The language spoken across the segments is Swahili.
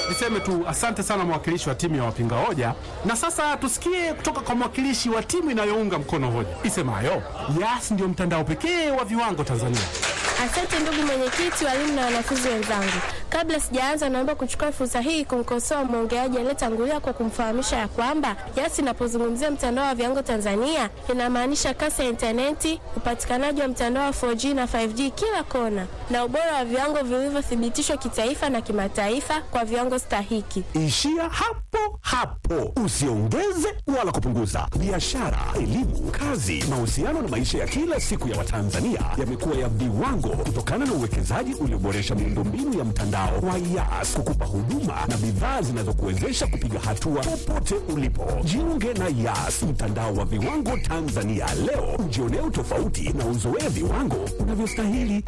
Niseme tu asante sana mwakilishi wa timu ya wapinga hoja, na sasa tusikie kutoka kwa mwakilishi wa timu inayounga mkono hoja isemayo Yas ndio mtandao pekee wa viwango Tanzania. Asante ndugu mwenyekiti, walimu na wanafunzi wenzangu. Kabla sijaanza, naomba kuchukua fursa hii kumkosoa mwongeaji aliyetangulia kwa kumfahamisha ya kwamba Yas inapozungumzia mtandao wa viwango Tanzania inamaanisha kasi ya intaneti, upatikanaji wa mtandao wa 4G na 5G kila kona, na ubora wa viwango vilivyothibitishwa kitaifa na kimataifa kwa viwango stahiki. Ishia hapo hapo, usiongeze wala kupunguza. Biashara, elimu, kazi, mahusiano na maisha ya kila siku ya Watanzania yamekuwa ya viwango kutokana na uwekezaji ulioboresha miundombinu ya mtandao wa Yas kukupa huduma na bidhaa zinazokuwezesha kupiga hatua popote ulipo. Jiunge na Yas, mtandao wa viwango Tanzania leo, ujionee utofauti na uzoee viwango unavyostahili.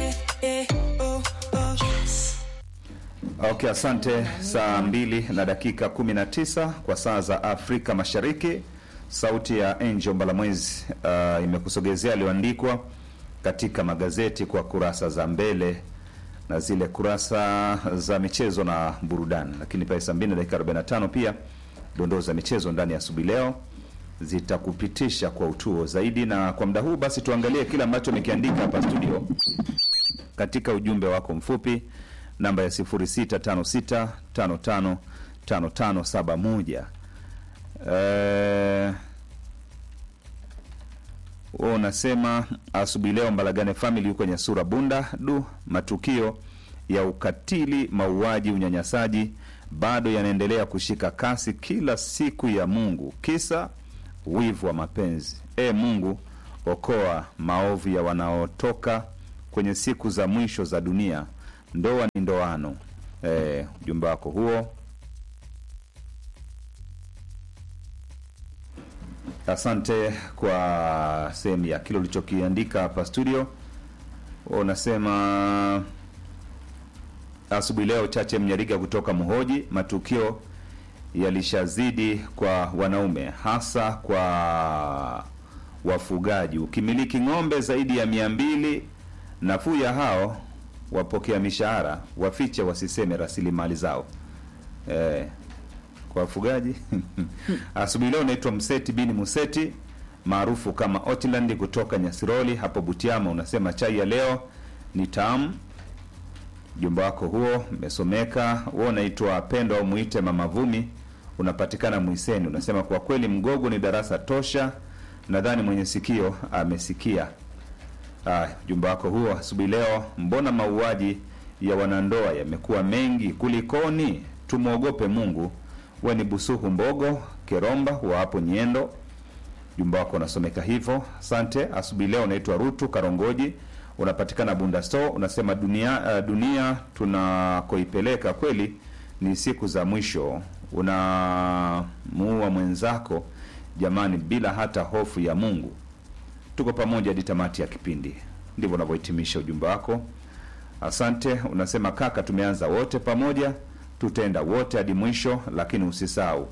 Okay, asante. Saa mbili na dakika 19 kwa saa za Afrika Mashariki. Sauti ya Angel Mbalamwezi uh, imekusogezea aliyoandikwa katika magazeti kwa kurasa za mbele na zile kurasa za michezo na burudani, lakini pale saa mbili na dakika 45 pia dondoo za michezo ndani ya asubuhi leo zitakupitisha kwa utuo zaidi. Na kwa muda huu basi tuangalie kile ambacho amekiandika hapa studio katika ujumbe wako mfupi namba ya 0656555571. Eh, wewe unasema asubuhi leo Mbalagane family yuko Nyasura Bunda. Du, matukio ya ukatili, mauaji, unyanyasaji bado yanaendelea kushika kasi kila siku ya Mungu, kisa wivu wa mapenzi. E Mungu, okoa maovu ya wanaotoka kwenye siku za mwisho za dunia. Ndoa ni ndoano. Eh, ujumbe wako huo Asante kwa sehemu ya kile ulichokiandika hapa studio. Unasema asubuhi leo, Chache Mnyariga kutoka Mhoji, matukio yalishazidi kwa wanaume, hasa kwa wafugaji. Ukimiliki ng'ombe zaidi ya mia mbili, nafuu ya hao wapokea mishahara wafiche, wasiseme rasilimali zao eh, kwa wafugaji asubuhi leo naitwa Mseti bini Museti maarufu kama Otland kutoka Nyasiroli hapo Butiama. Unasema chai ya leo ni tamu. Jumba wako huo umesomeka. Wewe unaitwa Pendo au muite Mama Vumi, unapatikana Mwiseni. Unasema kwa kweli Mgogo ni darasa tosha, nadhani mwenye sikio amesikia. Ah, jumba wako huo asubuhi leo, mbona mauaji ya wanandoa yamekuwa mengi kulikoni? Tumwogope Mungu. We ni Busuhu Mbogo Keromba wa hapo Nyendo, jumba wako unasomeka hivyo. Asante. Asubuhi leo unaitwa Rutu Karongoji, unapatikana Bunda Store. Unasema dunia, uh, dunia tunakoipeleka kweli ni siku za mwisho, unamuua mwenzako jamani, bila hata hofu ya Mungu. Tuko pamoja hadi tamati ya kipindi. Ndivyo unavyohitimisha ujumbe wako. Asante. Unasema kaka, tumeanza wote pamoja tutaenda wote hadi mwisho, lakini usisahau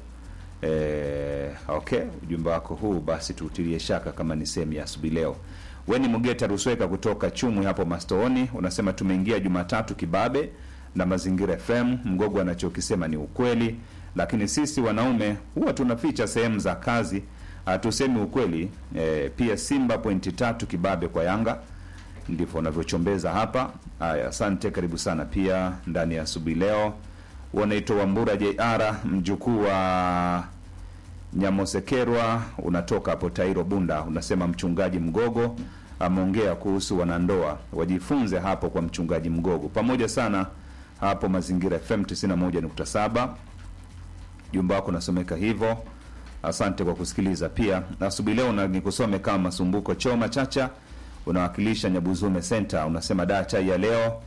e, okay, ujumbe wako huu basi tuutilie shaka kama ni sehemu ya asubuhi leo. Weni Mugeta Rusweka kutoka Chumwi hapo Mastooni unasema tumeingia Jumatatu kibabe na Mazingira FM. Mgogo anachokisema ni ukweli, lakini sisi wanaume huwa tunaficha sehemu za kazi, hatusemi ukweli. E, pia Simba pointi tatu kibabe kwa Yanga, ndivyo unavyochombeza hapa. Haya, asante, karibu sana pia ndani ya asubuhi leo wanaitwa Wambura JR mjukuu wa Nyamosekerwa, unatoka hapo Tairo Bunda. Unasema mchungaji Mgogo ameongea kuhusu wanandoa, wajifunze hapo kwa mchungaji Mgogo. Pamoja sana hapo Mazingira FM 91.7. Jumba wako unasomeka hivyo. Asante kwa kusikiliza. Pia asubuhi leo na nikusome kama Masumbuko Choma Chacha, unawakilisha Nyabuzume Center. Unasema daa chai ya leo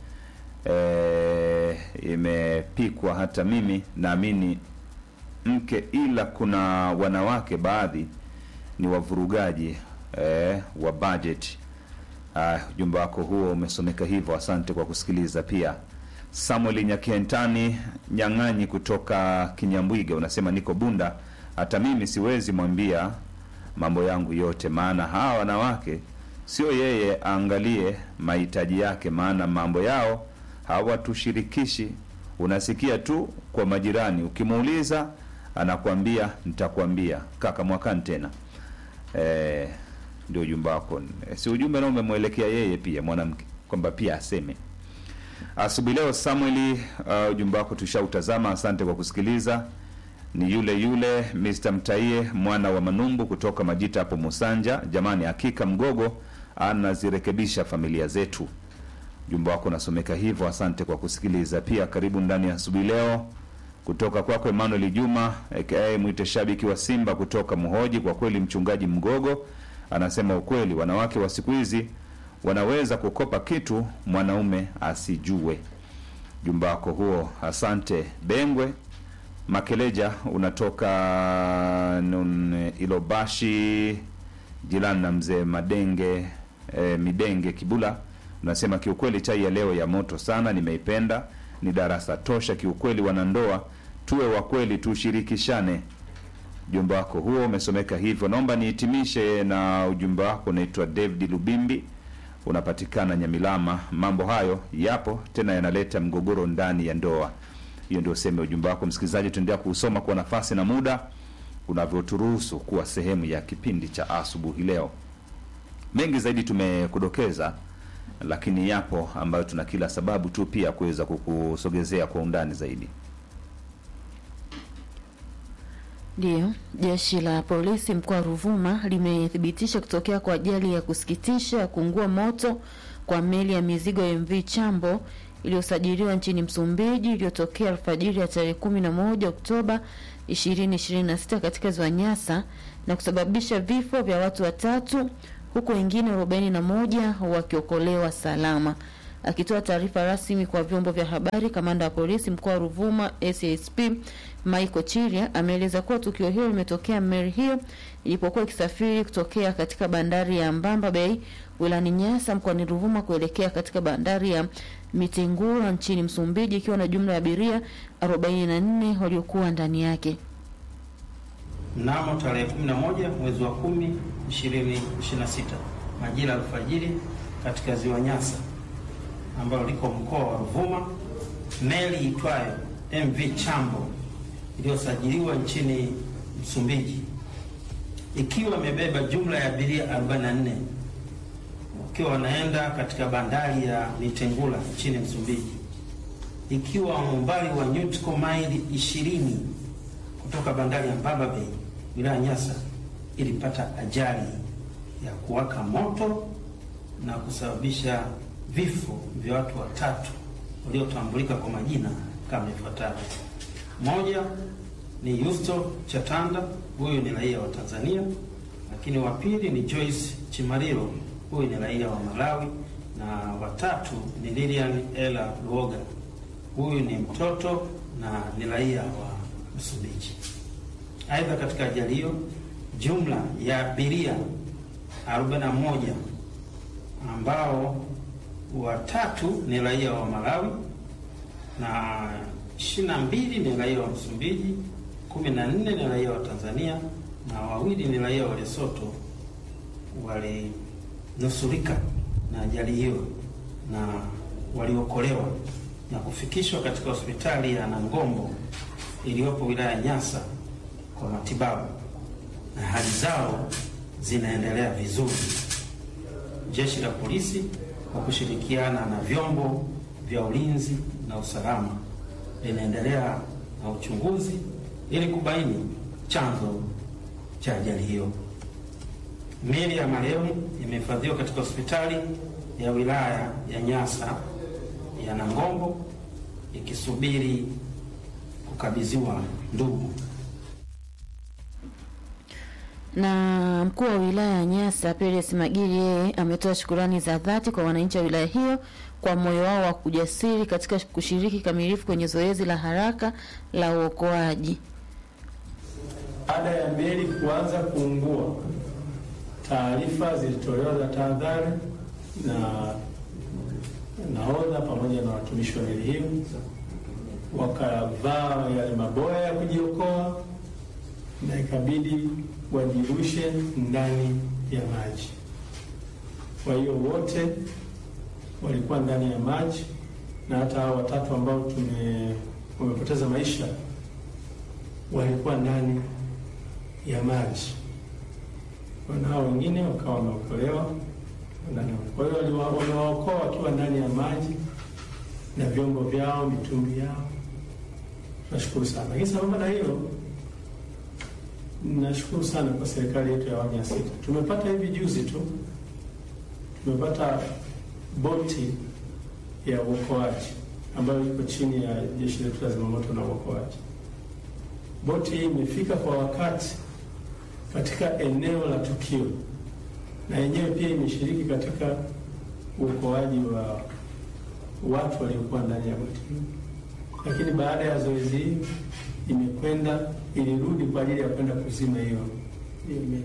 E, imepikwa hata mimi naamini mke, ila kuna wanawake baadhi ni wavurugaji e, wa budget. Ujumbe wako huo umesomeka hivyo, asante kwa kusikiliza. Pia Samuel Nyakentani Nyang'anyi kutoka Kinyambwiga unasema niko Bunda, hata mimi siwezi mwambia mambo yangu yote, maana hawa wanawake sio yeye aangalie mahitaji yake, maana mambo yao hawatushirikishi unasikia tu kwa majirani, ukimuuliza anakuambia nitakwambia kaka mwakani tena. Eh, ndio ujumbe wako. Eh, si ujumbe nao umemwelekea yeye pia mwanamke kwamba pia aseme. Asubuhi leo Samueli, uh, ujumbe wako tushautazama. Asante kwa kusikiliza. Ni yule yule Mr. Mtaie mwana wa Manumbu kutoka Majita hapo Musanja. Jamani, hakika Mgogo anazirekebisha familia zetu. Ujumbe wako unasomeka hivyo. Asante kwa kusikiliza. Pia karibu ndani ya asubuhi leo kutoka kwako Emmanuel Juma aka mwite shabiki wa Simba kutoka Muhoji. Kwa kweli mchungaji Mgogo anasema ukweli, wanawake wa siku hizi wanaweza kukopa kitu mwanaume asijue. Jumba wako huo, asante. Bengwe Makeleja unatoka nun, Ilobashi jirani na mzee Madenge e, Midenge Kibula, unasema kiukweli chai ya leo ya moto sana, nimeipenda ni darasa tosha kiukweli. Wanandoa tuwe wa kweli, tushirikishane. Ujumbe wako huo umesomeka hivyo. Naomba nihitimishe na ujumbe wako. Unaitwa David Lubimbi, unapatikana Nyamilama. Mambo hayo yapo tena, yanaleta mgogoro ndani ya ndoa. Hiyo ndio sema ujumbe wako. Msikilizaji, tuendelea kuusoma kwa nafasi na muda unavyoturuhusu kuwa sehemu ya kipindi cha asubuhi leo. Mengi zaidi tumekudokeza lakini yapo ambayo tuna kila sababu tu pia kuweza kukusogezea kwa undani zaidi. Ndiyo, jeshi la polisi mkoa wa Ruvuma limethibitisha kutokea kwa ajali ya kusikitisha ya kuungua moto kwa meli ya mizigo MV Chambo iliyosajiliwa nchini Msumbiji iliyotokea alfajiri ya tarehe kumi na moja Oktoba 2026 katika ziwa Nyasa na kusababisha vifo vya watu watatu huku wengine arobaini na moja wakiokolewa salama. Akitoa taarifa rasmi kwa vyombo vya habari, kamanda wa polisi mkoa wa Ruvuma SASP Michael Chiria ameeleza kuwa tukio hilo limetokea meli hiyo ilipokuwa ikisafiri kutokea katika bandari ya Mbamba Bay wilani Nyasa mkoani Ruvuma kuelekea katika bandari ya Mitengura nchini Msumbiji ikiwa na jumla ya abiria 44 waliokuwa ndani yake. Mnamo tarehe 11 mwezi wa 10 2026 majira alfajiri katika ziwa Nyasa ambalo liko mkoa wa Ruvuma, meli itwayo MV Chambo iliyosajiliwa nchini Msumbiji ikiwa imebeba jumla ya abiria 44 wakiwa wanaenda katika bandari ya Mitengula nchini Msumbiji ikiwa umbali wa nautical maili 20 kutoka bandari ya Mbamba Bay wilaya Nyasa ilipata ajali ya kuwaka moto na kusababisha vifo vya watu watatu waliotambulika kwa majina kama ifuatavyo. Moja ni Yusto Chatanda, huyu ni raia wa Tanzania, lakini wa pili ni Joyce Chimariro, huyu ni raia wa Malawi, na watatu ni Lilian Ela Luoga, huyu ni mtoto na ni raia wa Msumbiji. Aidha, katika ajali hiyo jumla ya abiria 41 ambao watatu ni raia wa Malawi na 22 ni raia wa Msumbiji, 14 ni raia wa Tanzania na wawili ni raia wa Lesotho walinusurika na ajali hiyo na waliokolewa na kufikishwa katika hospitali ya Nangombo iliyopo wilaya ya Nyasa kwa matibabu na hali zao zinaendelea vizuri. Jeshi la polisi kwa kushirikiana na vyombo vya ulinzi na usalama linaendelea na uchunguzi ili kubaini chanzo cha ajali hiyo. Miili ya marehemu imehifadhiwa katika hospitali ya wilaya ya Nyasa ya Nangombo ikisubiri kukabidhiwa ndugu. Na mkuu wa wilaya ya Nyasa Peres Magiri yeye ametoa shukurani za dhati kwa wananchi wa wilaya hiyo kwa moyo wao wa kujasiri katika kushiriki kamilifu kwenye zoezi la haraka la uokoaji. Baada ya meli kuanza kuungua, taarifa zilitolewa za tahadhari na nahodha pamoja na watumishi wa meli hiyo, wakavaa yale maboya ya kujiokoa na ikabidi wajirushe ndani ya maji. Kwa hiyo wote walikuwa ndani ya maji na hata hao watatu ambao tume wamepoteza maisha walikuwa ndani ya maji, na hao wengine wakawa wameokolewa ndani. Kwa hiyo waliwa- wamewaokoa wakiwa ndani ya maji na vyombo vyao, mitumbi yao. Nashukuru sana, lakini sambamba na hilo nashukuru sana kwa serikali yetu ya awamu ya sita. Tumepata hivi juzi tu, tumepata boti ya uokoaji ambayo iko chini ya jeshi letu la zimamoto na uokoaji. Boti hii imefika kwa wakati katika eneo la tukio, na yenyewe pia imeshiriki katika uokoaji wa watu waliokuwa ndani ya boti hii, lakini baada ya zoezi hili imekwenda ilirudi kwa ajili ya kwenda kuzima hiyo hiyo meli.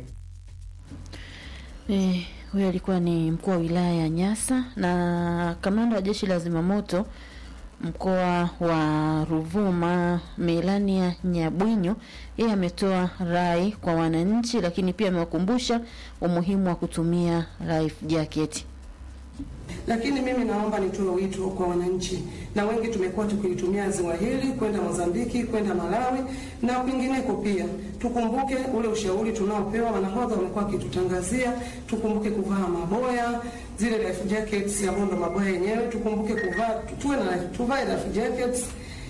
Eh, huyo alikuwa ni mkuu wa wilaya ya Nyasa na kamanda wa jeshi la zimamoto mkoa wa Ruvuma Melania Nyabwinyo, yeye ametoa rai kwa wananchi, lakini pia amewakumbusha umuhimu wa kutumia life jacket. Lakini mimi naomba nitoe wito kwa wananchi, na wengi tumekuwa tukilitumia ziwa hili kwenda Mozambiki, kwenda Malawi na kwingineko pia. Tukumbuke ule ushauri tunaopewa, wanahodha wamekuwa wakitutangazia, tukumbuke kuvaa maboya, zile life jackets ambazo ndo maboya yenyewe, tukumbuke kuvaa, tuwe na tuvae life jackets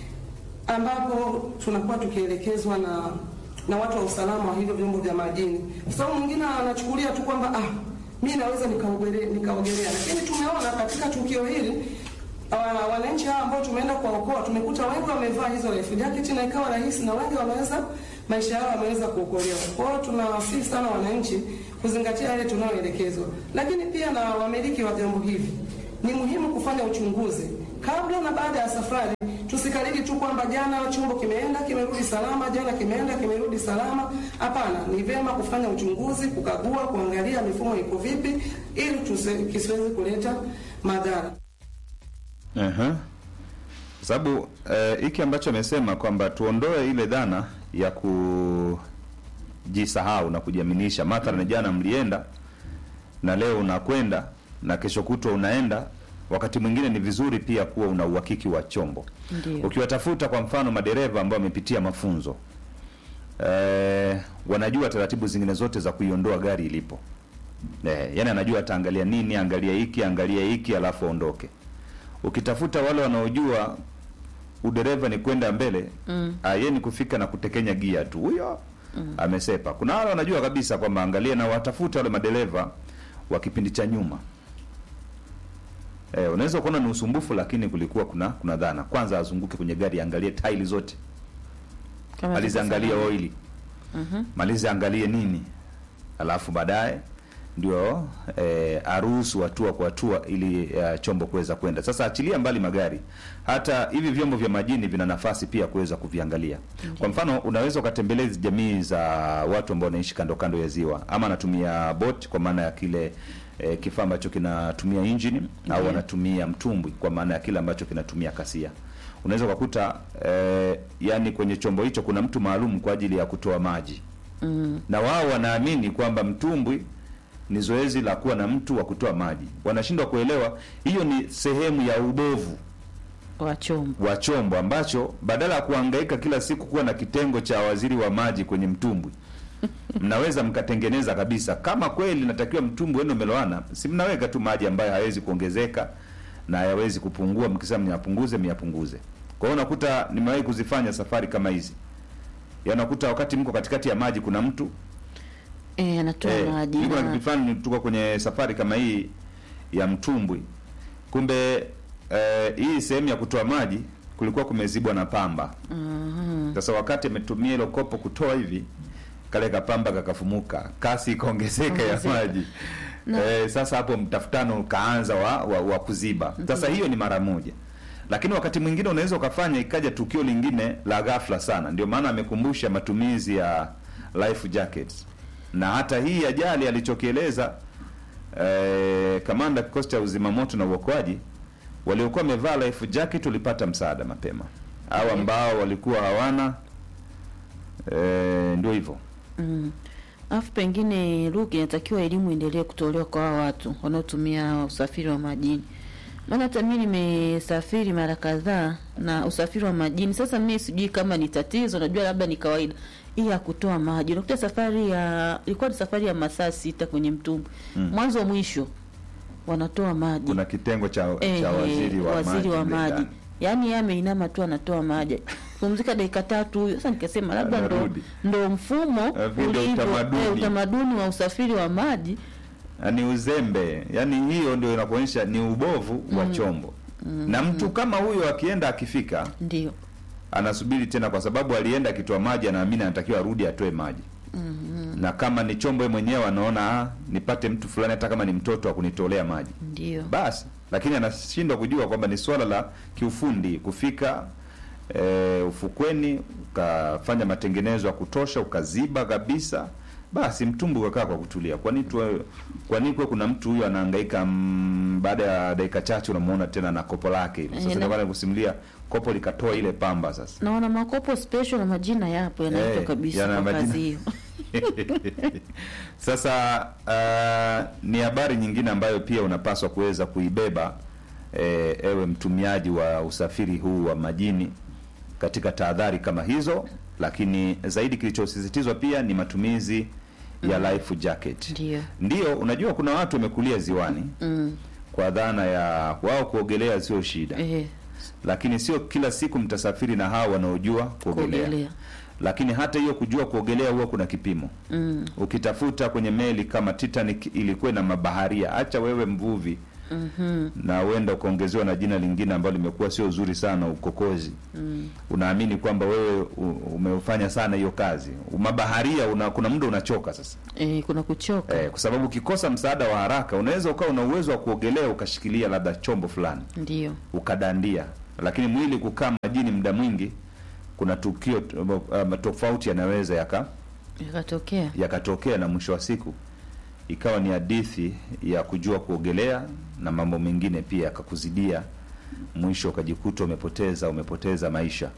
ambapo tunakuwa tukielekezwa na na watu wa usalama wa hivyo vyombo vya majini, kwa sababu mwingine anachukulia tu kwamba ah, mi naweza nikaogelea, nikaogelea. Lakini tumeona katika tukio hili uh, wananchi hawa ambao tumeenda kuwaokoa tumekuta wengi wamevaa hizo life jacket na ikawa rahisi, na wengi wameweza maisha yao wameweza kuokolewa. Kwa hiyo tunawasihi sana wananchi kuzingatia yale tunayoelekezwa, lakini pia na wamiliki wa vyombo hivi ni muhimu kufanya uchunguzi kabla na baada ya safari. Tusikariri tu kwamba jana chombo kimeenda kimerudi salama, jana kimeenda kimerudi salama. Hapana, ni vyema kufanya uchunguzi, kukagua, kuangalia mifumo iko vipi, ili tusi- kisiwezi kuleta madhara. Aha. Sababu eh, hiki ambacho amesema kwamba tuondoe ile dhana ya kujisahau na kujiaminisha. Mathalan, jana mlienda na leo unakwenda na kesho kutwa unaenda. Wakati mwingine ni vizuri pia kuwa una uhakiki wa chombo. Ndio. Ukiwatafuta kwa mfano madereva ambao wamepitia mafunzo eh, wanajua taratibu zingine zote za kuiondoa gari ilipo. Eh, yani anajua ataangalia nini, angalia hiki, angalia hiki, alafu aondoke. Ukitafuta wale wanaojua udereva ni kwenda mbele mm. yeye ni kufika na kutekenya gia tu, huyo mm. amesepa. Kuna wale wanajua kabisa kwamba angalia, na watafuta wale madereva wa kipindi cha nyuma. Eh, unaweza kuona ni usumbufu, lakini kulikuwa kuna kuna dhana. Kwanza azunguke kwenye gari, angalie tairi zote, Kama malize angalie zilivyosema. oili, malize angalie nini, alafu baadaye ndio eh, aruhusu hatua kwa hatua ili eh, chombo kuweza kwenda. Sasa achilia mbali magari, hata hivi vyombo vya majini vina nafasi pia kuweza kuviangalia. Kwa mfano, unaweza ukatembelea hizi jamii za watu ambao wanaishi kando kando ya ziwa, ama anatumia boat kwa maana ya kile eh, kifaa ambacho kinatumia injini au Ndio. anatumia mtumbwi kwa maana ya kile ambacho kinatumia kasia. Unaweza ukakuta eh, yani kwenye chombo hicho kuna mtu maalum kwa ajili ya kutoa maji Mm, na wao wanaamini kwamba mtumbwi ni zoezi la kuwa na mtu wa kutoa maji. Wanashindwa kuelewa hiyo ni sehemu ya ubovu wa chombo. wa chombo ambacho badala ya kuhangaika kila siku kuwa na kitengo cha waziri wa maji kwenye mtumbwi mnaweza mkatengeneza kabisa. Kama kweli natakiwa mtumbwi wenu umeloana, si mnaweka tu maji ambayo hayawezi kuongezeka na hayawezi kupungua. Mkisema myapunguze, myapunguze. Kwa hiyo unakuta, nimewahi kuzifanya safari kama hizi, ya unakuta wakati mko katikati ya maji kuna mtu Eh, anatoa Eh, maji. niko na na- kitu fulani tuko kwenye safari kama hii ya mtumbwi. Kumbe eh, hii sehemu ya kutoa maji kulikuwa kumezibwa na pamba. Mhm. Sasa wakati ametumia hilo kopo kutoa hivi, kale kapamba kakafumuka, kasi ikaongezeka ya Ongezeka. maji. Na- Eh, sasa hapo mtafutano ukaanza wa, wa, wa kuziba. Sasa hiyo ni mara moja. Lakini wakati mwingine unaweza ukafanya ikaja tukio lingine la ghafla sana. Ndio maana amekumbusha matumizi ya life jackets. Na hata hii ajali alichokieleza eh, kamanda kikosi cha uzimamoto na uokoaji waliokuwa wamevaa life jacket walipata msaada mapema. Hao ambao walikuwa hawana eh, ndio hivyo. Mm. Alafu pengine Luke, inatakiwa elimu endelee kutolewa kwa hao watu wanaotumia usafiri wa majini, maana hata mi nimesafiri mara kadhaa na usafiri wa majini. Sasa mi sijui kama ni tatizo, najua labda ni kawaida hii ya kutoa maji. Unakuta safari ya ilikuwa ni safari ya masaa sita kwenye mtumbwi Mm. mwanzo mwisho wanatoa maji kuna kitengo cha, Eh, cha waziri wa waziri maji wa mle maji ndani. yaani yeye ameinama tu anatoa maji pumzika dakika tatu huyo sasa nikasema labda ndo, Anarudi. ndo mfumo Eh, vile ulivyo utamaduni. eh, utamaduni wa usafiri wa maji Na ni uzembe yaani hiyo ndio inakuonyesha ni ubovu wa chombo na mtu kama huyo akienda akifika ndio anasubiri tena kwa sababu alienda akitoa maji anaamini anatakiwa arudi atoe maji na kama ni chombo yeye mwenyewe anaona ah, nipate mtu fulani hata kama ni mtoto wa kunitolea maji ndio basi lakini anashindwa kujua kwamba ni swala la kiufundi kufika e, ufukweni ukafanya matengenezo ya kutosha ukaziba kabisa basi mtumbu ukakaa kwa kutulia kwani tu kwani kuwe kuna mtu huyo anahangaika mm, baada ya dakika chache unamuona tena na kopo lake hivi Eh, sasa na- ndio kusimulia kopo likatoa ile pamba sasa naona makopo special na majina yapo yanaitwa Eh, kabisa yana kwa majina. kazi hiyo Sasa uh, ni habari nyingine ambayo pia unapaswa kuweza kuibeba eh, ewe mtumiaji wa usafiri huu wa majini katika tahadhari kama hizo, lakini zaidi kilichosisitizwa pia ni matumizi ya life jacket. Ndio. Ndio, unajua kuna watu wamekulia ziwani mm. kwa dhana ya wao kuogelea sio shida eh, lakini sio kila siku mtasafiri na hao wanaojua kuogelea. kuogelea Lakini hata hiyo kujua kuogelea huwa kuna kipimo mm. ukitafuta kwenye meli kama Titanic ilikuwa na mabaharia, acha wewe mvuvi mhm, na uenda ukaongezewa na jina lingine ambalo limekuwa sio zuri sana, ukokozi. mm. Unaamini kwamba wewe u- umefanya sana hiyo kazi. Mabaharia una, kuna muda unachoka sasa eh, kuna kuchoka eh, kwa sababu ukikosa msaada wa haraka unaweza ukawa una uwezo wa kuogelea ukashikilia labda chombo fulani ndio ukadandia, lakini mwili kukaa majini muda mwingi, kuna tukio um, tofauti yanaweza yaka ikatokea yakatokea na mwisho wa siku ikawa ni hadithi ya kujua kuogelea na mambo mengine pia yakakuzidia, mwisho ukajikuta umepoteza umepoteza maisha.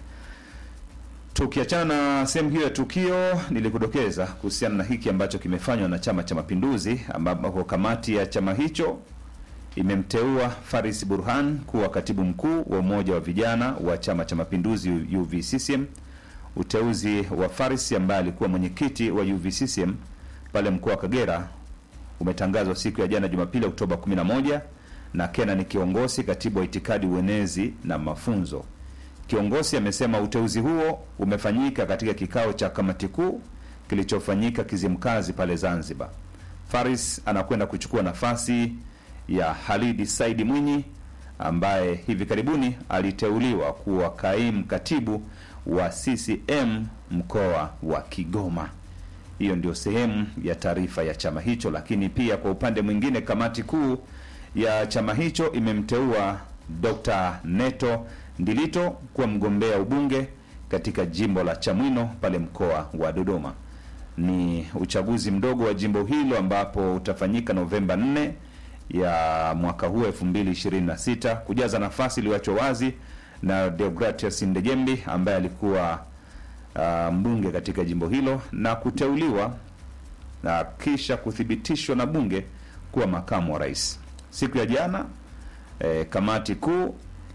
Tukiachana na sehemu hiyo ya tukio, nilikudokeza kuhusiana na hiki ambacho kimefanywa na Chama cha Mapinduzi, ambapo kamati ya chama hicho imemteua Faris Burhan kuwa katibu mkuu wa umoja wa vijana wa Chama cha Mapinduzi UVCCM. Uteuzi wa Faris ambaye alikuwa mwenyekiti wa UVCCM pale mkoa wa Kagera umetangazwa siku ya jana Jumapili Oktoba 11 na Kenan Kiongosi, katibu wa itikadi, uenezi na mafunzo. Kiongosi amesema uteuzi huo umefanyika katika kikao cha kamati kuu kilichofanyika Kizimkazi pale Zanzibar. Faris anakwenda kuchukua nafasi ya Halidi Saidi Mwinyi ambaye hivi karibuni aliteuliwa kuwa kaimu katibu wa CCM mkoa wa Kigoma. Hiyo ndio sehemu ya taarifa ya chama hicho, lakini pia kwa upande mwingine kamati kuu ya chama hicho imemteua Dr. Neto Ndilito kuwa mgombea ubunge katika jimbo la Chamwino pale mkoa wa Dodoma. Ni uchaguzi mdogo wa jimbo hilo ambapo utafanyika Novemba 4 ya mwaka huu 2026 kujaza nafasi iliyoachwa wazi na Deogratias Ndejembi ambaye alikuwa uh, mbunge katika jimbo hilo na kuteuliwa na kisha kuthibitishwa na bunge kuwa makamu wa rais. Siku ya jana eh, kamati kuu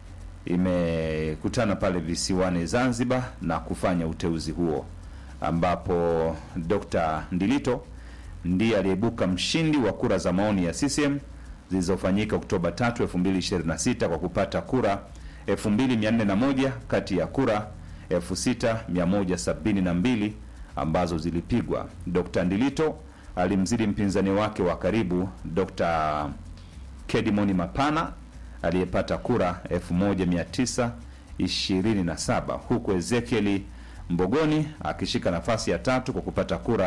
imekutana pale visiwani Zanzibar na kufanya uteuzi huo ambapo Dr. Ndilito ndiye aliyeibuka mshindi wa kura za maoni ya CCM zilizofanyika Oktoba 3, 2026 kwa kupata kura 2401 kati ya kura 6172 ambazo zilipigwa. Dr. Ndilito alimzidi mpinzani wake wa karibu Dr. Kedimoni Mapana aliyepata kura 1927 huku Ezekieli Mbogoni akishika nafasi ya tatu kwa kupata kura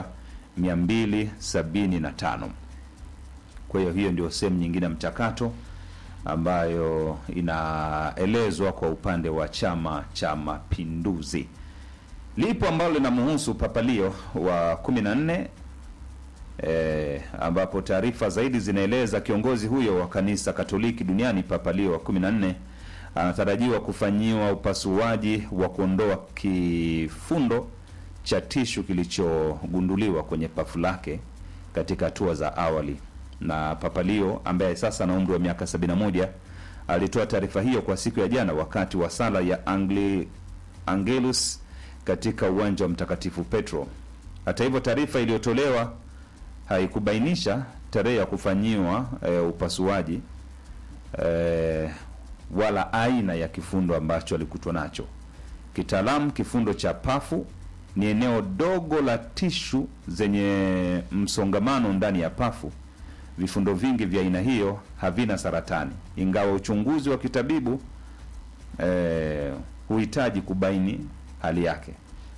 275. Kwa hiyo hiyo ndio sehemu nyingine ya mchakato ambayo inaelezwa kwa upande wa Chama cha Mapinduzi. Lipo ambalo linamhusu Papa Leo wa 14 E, ambapo taarifa zaidi zinaeleza kiongozi huyo wa kanisa Katoliki duniani Papa Leo wa 14 anatarajiwa kufanyiwa upasuaji wa kuondoa kifundo cha tishu kilichogunduliwa kwenye pafu lake katika hatua za awali. Na Papa Leo ambaye sasa ana umri wa miaka 71 alitoa taarifa hiyo kwa siku ya jana wakati wa sala ya Angli, Angelus katika uwanja wa Mtakatifu Petro. Hata hivyo, taarifa iliyotolewa haikubainisha tarehe ya kufanyiwa e, upasuaji e, wala aina ya kifundo ambacho alikutwa nacho. Kitaalamu, kifundo cha pafu ni eneo dogo la tishu zenye msongamano ndani ya pafu. Vifundo vingi vya aina hiyo havina saratani, ingawa uchunguzi wa kitabibu eh, huhitaji kubaini hali yake.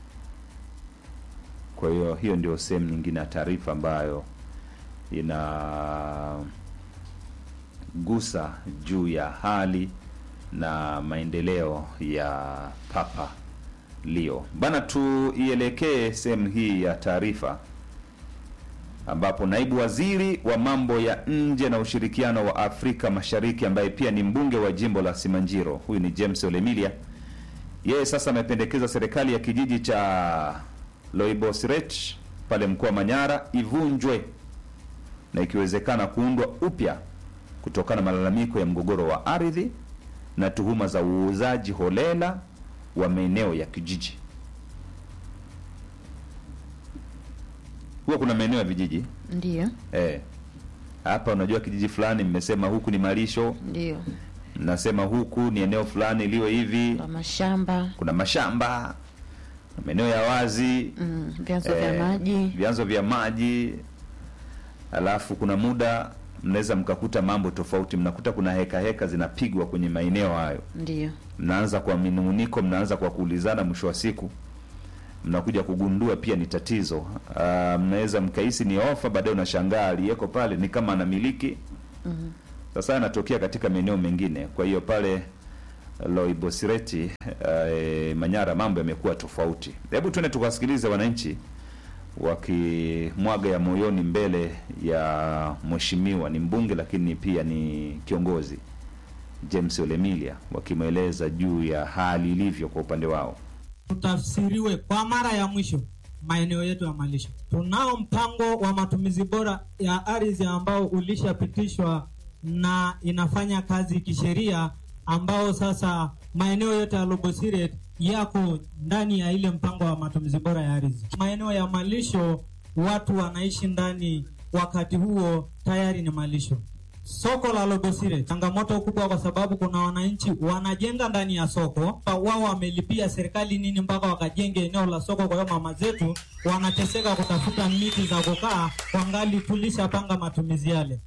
Kwa hiyo hiyo ndio sehemu nyingine ya taarifa ambayo inagusa juu ya hali na maendeleo ya Papa Leo. Bana, tuielekee sehemu hii ya taarifa ambapo naibu waziri wa mambo ya nje na ushirikiano wa Afrika Mashariki ambaye pia ni mbunge wa jimbo la Simanjiro, huyu ni James Olemilia, yeye sasa amependekeza serikali ya kijiji cha Loibosiret pale mkoa wa Manyara ivunjwe na ikiwezekana kuundwa upya kutokana na malalamiko ya mgogoro wa ardhi na tuhuma za uuzaji holela wa maeneo ya kijiji. Huwa kuna maeneo ya vijiji Ndio, eh, hapa unajua kijiji fulani mmesema huku ni malisho, ndio mnasema huku ni eneo fulani liwe hivi, kwa mashamba kuna mashamba, maeneo ya wazi mm, vyanzo eh, vya maji vyanzo vya maji, alafu kuna muda mnaweza mkakuta mambo tofauti, mnakuta kuna heka heka zinapigwa kwenye maeneo hayo, ndio mnaanza kwa minunguniko, mnaanza kwa kuulizana, mwisho wa siku mnakuja kugundua pia ni tatizo. Ah, mnaweza mkahisi ni ofa, baadaye unashangaa aliyeko pale ni kama anamiliki. Sasa yanatokea katika maeneo mengine. Kwa hiyo pale Loibosireti eh, Manyara mambo yamekuwa tofauti. Hebu tuende tukasikilize wananchi wakimwaga ya moyoni mbele ya mheshimiwa, ni mbunge lakini pia ni kiongozi James Olemilia, wakimweleza juu ya hali ilivyo kwa upande wao. tutafsiriwe kwa mara ya mwisho maeneo yetu ya malisho. Tunao mpango wa matumizi bora ya ardhi ambao ulishapitishwa na inafanya kazi kisheria, ambao sasa maeneo yote ya Lobosiret yako ndani ya ile mpango wa matumizi bora ya ardhi. Maeneo ya malisho watu wanaishi ndani, wakati huo tayari ni malisho. Soko la Lobosire changamoto kubwa, kwa sababu kuna wananchi wanajenga ndani ya soko, wao wamelipia serikali nini mpaka wakajenge eneo la soko. Kwa hiyo mama zetu wanateseka kutafuta miti za kukaa, wangali tulishapanga matumizi yale.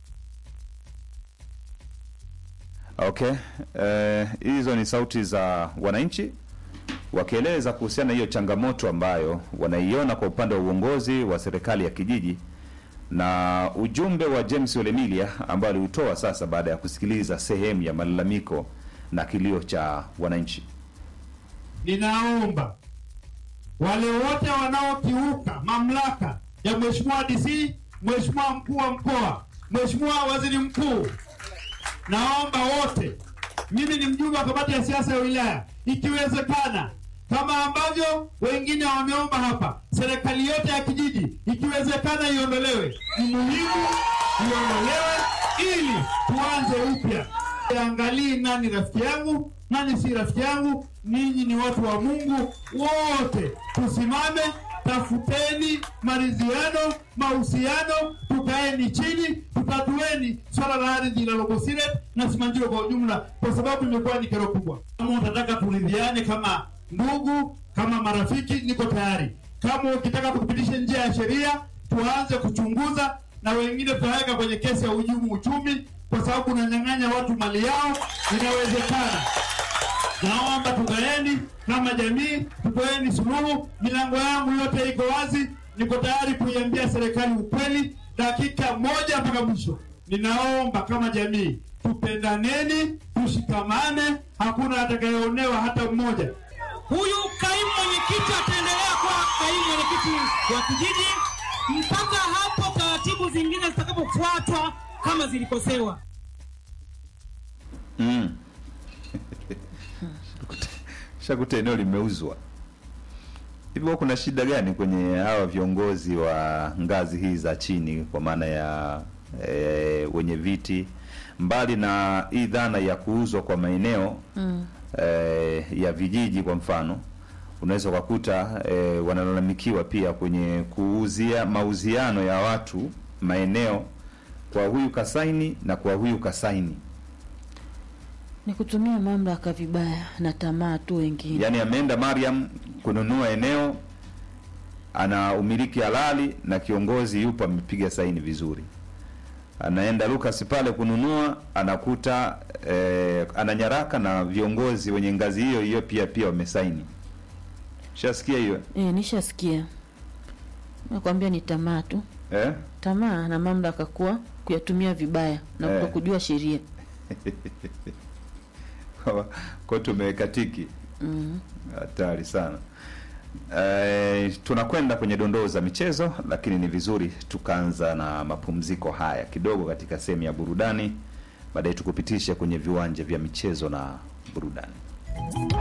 Okay, eh, hizo ni sauti za wananchi wakieleza kuhusiana na hiyo changamoto ambayo wanaiona kwa upande wa uongozi wa serikali ya kijiji na ujumbe wa James Olemilia ambao aliutoa sasa baada ya kusikiliza sehemu ya malalamiko na kilio cha wananchi. Ninaomba wale wote wanaokiuka mamlaka ya Mheshimiwa DC, Mheshimiwa mkuu wa mkoa, Mheshimiwa waziri mkuu, naomba wote, mimi ni mjumbe wa kamati ya siasa ya wilaya, ikiwezekana kama ambavyo wengine wameomba hapa, serikali yote ya kijiji ikiwezekana iondolewe. Ni muhimu iondolewe ili tuanze upya. Angalii nani rafiki yangu, nani si rafiki yangu. Ninyi ni watu wa Mungu, wote tusimame, tafuteni maridhiano, mahusiano, tukaeni chini, tutatueni swala la ardhi la Lobosiret na Simanjiro kwa ujumla, kwa sababu imekuwa ni kero kubwa. Kama utataka turidhiane kama ndugu, kama marafiki, niko tayari. Kama ukitaka kupitisha njia ya sheria, tuanze kuchunguza, na wengine tutaweka kwenye kesi ya uhujumu uchumi, kwa sababu unanyang'anya watu mali yao. Inawezekana. Naomba tukaeni kama jamii, tutoeni suluhu. Milango yangu yote iko wazi, niko tayari kuiambia serikali ukweli dakika moja mpaka mwisho. Ninaomba kama jamii tupendaneni, tushikamane, hakuna atakayeonewa hata mmoja. Huyu kaimu mwenyekiti ataendelea kuwa kaimu mwenyekiti wa kijiji mpaka hapo taratibu zingine zitakapofuatwa kama zilikosewa. Mm. Shakuta eneo limeuzwa. Hivyo kuna shida gani kwenye hawa viongozi wa ngazi hii za chini kwa maana ya e, wenye viti mbali na hii dhana ya kuuzwa kwa maeneo Mm. eh, ya vijiji kwa mfano unaweza ukakuta eh, wanalalamikiwa pia kwenye kuuzia mauziano ya watu maeneo kwa huyu kasaini na kwa huyu kasaini Ni kutumia mamlaka vibaya na tamaa tu wengine. yaani ameenda Mariam kununua eneo ana umiliki halali na kiongozi yupo amepiga saini vizuri anaenda Lucas pale kununua anakuta eh, ana nyaraka na viongozi wenye ngazi hiyo hiyo pia pia wamesaini shasikia hiyo E, nishasikia. Nakwambia ni tamaa tu, eh? tamaa na mamlaka kuwa kuyatumia vibaya na Eh. kutokujua sheria. Kwa- kwa tumeweka tiki Mm. hatari sana Eh, tunakwenda kwenye dondoo za michezo lakini ni vizuri tukaanza na mapumziko haya kidogo katika sehemu ya burudani baadaye tukupitishe kwenye viwanja vya michezo na burudani